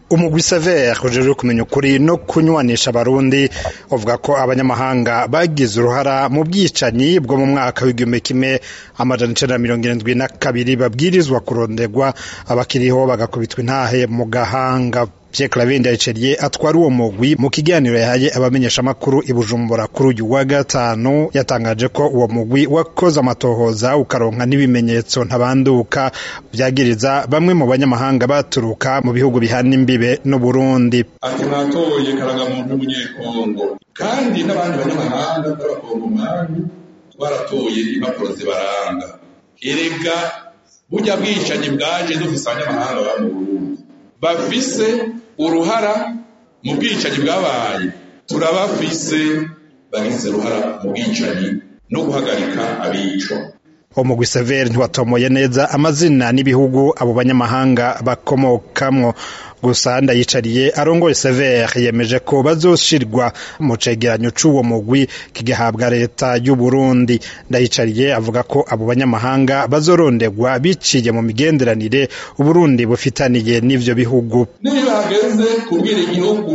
umugwi sever ujejwe kumenya ukuri no kunywanisha abarundi uvuga ko abanyamahanga bagize uruhara mu bwicanyi bwo mu mwaka w'igihumbi kimwe amajana icenda na mirongo irindwi na kabiri babwirizwa kuronderwa abakiriho bagakubitwa intahe mu gahanga Pierre Claver Ndayiceriye atwara uwo mugwi mu kiganiro yahaye abamenyeshamakuru i Bujumbura kuri uyu wa gatanu yatangaje ko uwo mugwi wakoze amatohoza ukaronka n'ibimenyetso ntabanduka vyagiriza bamwe mu banyamahanga baturuka mu bihugu bihana imbibe n'Uburundi ati mwatoye karagamuntu w'umunyekongo kandi n'abandi banyamahanga b'abakongomani twaratoye impapuro zibaranga erega burya bwicanyi bwaje dufise abanyamahanga baba mu Burundi bafise uruhara mu bwicanyi bwabaye turabafise bagize uruhara mu bwicanyi no guhagarika abicwa umugwi severi ntiwatomoye neza amazina n'ibihugu abo banyamahanga bakomokamwo gusa ndayicariye arongoye severi yemeje ko bazoshirwa mu cegeranyo c'uwo mugwi kigahabwa leta y'u Burundi ndayicariye avuga ko abo banyamahanga bazoronderwa biciye mu migenderanire Uburundi bufitaniye n'ivyo bihugu niba hageze kubwira igihugu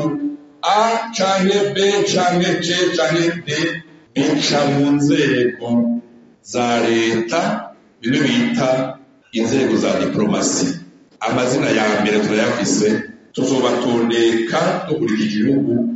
a canke b canke c canke d bica mu nzego za leta bimwe bita inzego za diplomasi amazina ya mbere turayafise tuzobatondeka dukurikije igihugu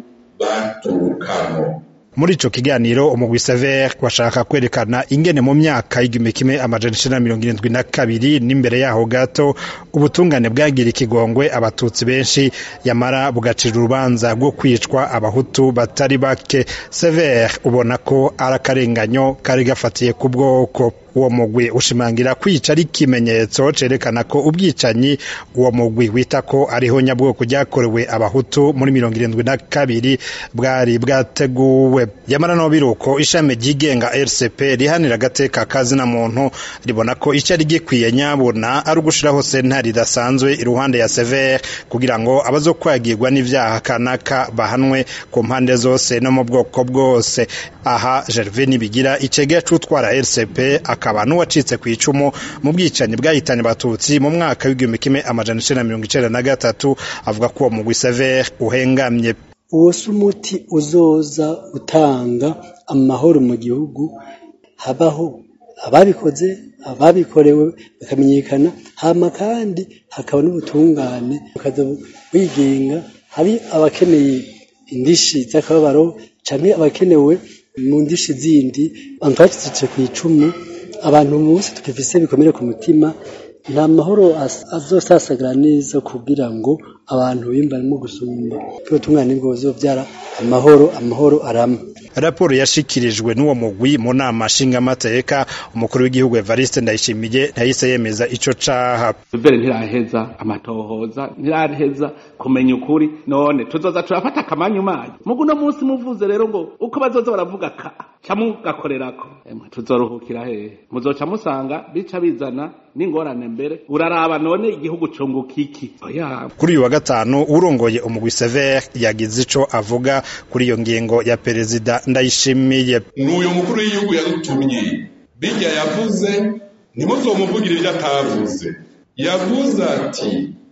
baturukamo muri ico kiganiro umugwi sever washaka kwerekana ingene mu myaka y'igihumbi kimwe amajana icenda na mirongo irindwi na kabiri n'imbere yaho gato ubutungane bwagira ikigongwe abatutsi benshi yamara bugacira urubanza rwo kwicwa abahutu batari bake sever ubona ko ari akarenganyo kari gafatiye ku bwoko uwo mugwi ushimangira kwica ari ikimenyetso cerekana ko ubwicanyi uwo mugwi wita ko ariho nyabwoko ryakorewe abahutu muri mirongo irindwi na kabiri bwari bwateguwe yamara no biruko ishami ryigenga rcp rihanira agateka kazina muntu ribona ko icari gikwiye nyabona ari ugushiraho sentare idasanzwe iruhande ya sever kugira ngo abazokwagirwa n'ivyaha kanaka bahanwe ku mpande zose no mu bwoko bwose aha gervais nibigira icegera c'utwara rcp akaba n'uwacitse ku icumu mu bwicanyi bwahitanye abatutsi mu mwaka w'igihumbi kimwe amajana icenda na mirongo icenda na gatatu avuga ko uwo mugwi sever uhengamye uwo si umuti uzoza utanga amahoro mu gihugu habaho ababikoze ababikorewe bakamenyekana hama kandi hakaba n'ubutungane bukaza wigenga hari abakeneye indishi z'akababaro canke abakenewe mu ndishi zindi abantu bacitse ku icumu abantu munsi tukifise bikomere ku mutima nta mahoro azosasagara neza kugira ngo abantu bimbarimo gusumba ubutungane bwo buzovyara amahoro amahoro arama raporo yashikirijwe n'uwo mugwi mu nama nshingamateka umukuru w'igihugu Evariste Ndayishimiye ntahise yemeza ico caha mbere ntiraheza amatohoza ntiraheza kumenya ukuri none tuzoza turafata akamanyu manyu mugu no munsi muvuze rero ngo uko bazoza baravuga ka camugakorerako emwe tuzoruhukira hehe muzoca musanga bica bizana n'ingorane mbere uraraba none igihugu cunguka iki oya kuri uyu wa gatanu urongoye umugwi sever yagize ico avuga kuri iyo ngingo ya perezida ndayishimiye n'uyu mukuru w'igihugu yadutumye bijya yavuze ntimuzomuvugire ibyo atavuze yavuze ati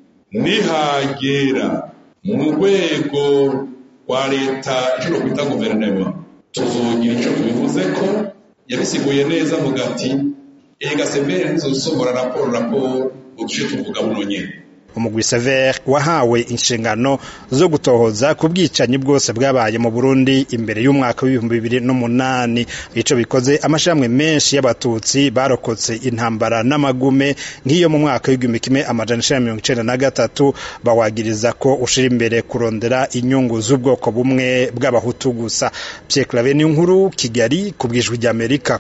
nihagera mu rwego rwa leta icyo kwita guverinoma tuzogira icyo tubivuze ko yabisiguye neza mu gati ega severe ntizosomora raporo raporo uduce tuvuga buno nyene umugwi sever wahawe inshingano zo gutohoza ku bwicanyi bwose bwabaye mu Burundi imbere y'umwaka w'ibihumbi bibiri n'umunani ico bikoze amashirahamwe menshi y'abatutsi barokotse intambara n'amagume nk'iyo mu mwaka w'igihumbi kimwe amajana icenda mirongo icenda na gatatu bawagiriza ko ushira imbere kurondera inyungu z'ubwoko bumwe bw'abahutu gusa Pierre Claver ni inkuru Kigali ku bwijwi ry'Amerika